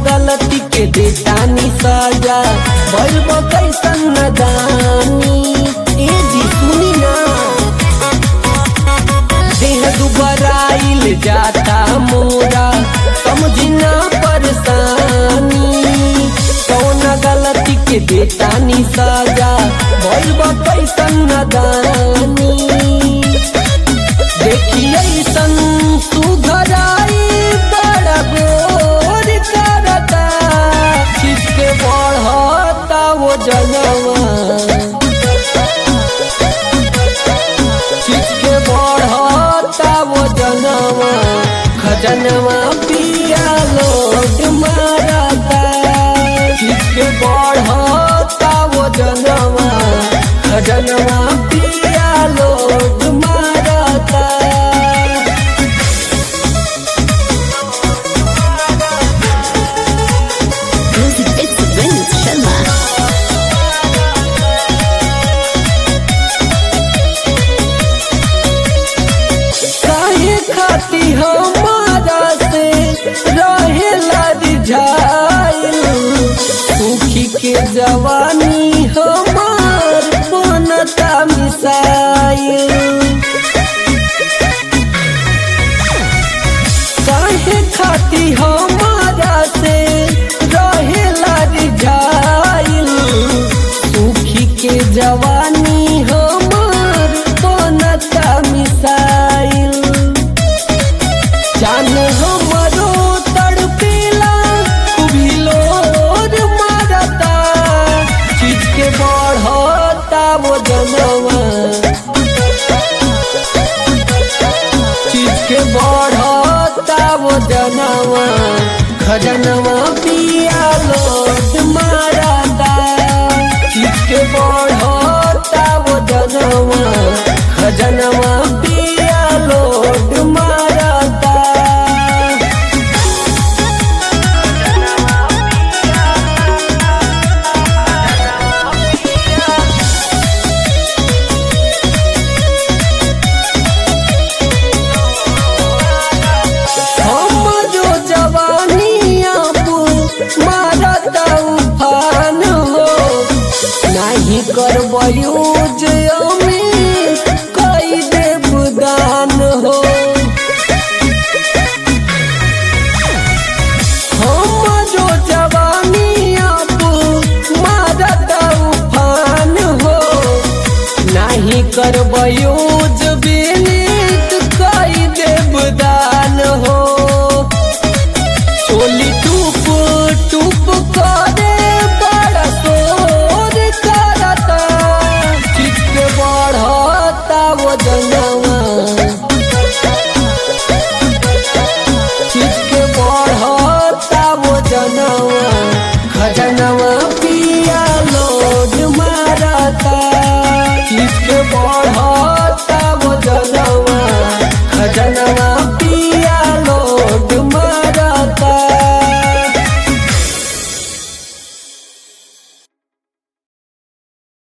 गलती के देतानी सजा भइल बा कैसन नदानी ए जी सुनी ना देह दुबराइल जाता मोरा समझी ना परेशानी कौन गलती के देतानी सजा भइल बा कैसन नदानी देखिए सन सुधराई बड़ा गोर करता किसके बढ़ता वो जनवा किसके बढ़ता वो जनवा खजनवा पिया लोट मारता किसके बढ़ता वो जनवा खजनवा पिया लोट मारता Music it's Vinit Sharma. काहे खाती हमारा से रहेला रिझाइल सुखी के जवानी हमार बनता मिसाइल काहे खाती हमारा से रहेला रिझाइल सुखी के जवानी हमार बनता मिसाइल जान हमरो तड़पेला कुभिलोर मारता चीज के बढ़ता वो जनवा चीज के बढ़ता वो जनवा खजनवा पिया लोट मारता चीज के बढ़ता वो जनवा खजनवा पिया लोट मारता हम जो जवानी अब मारत उफान हो नहीं करबयू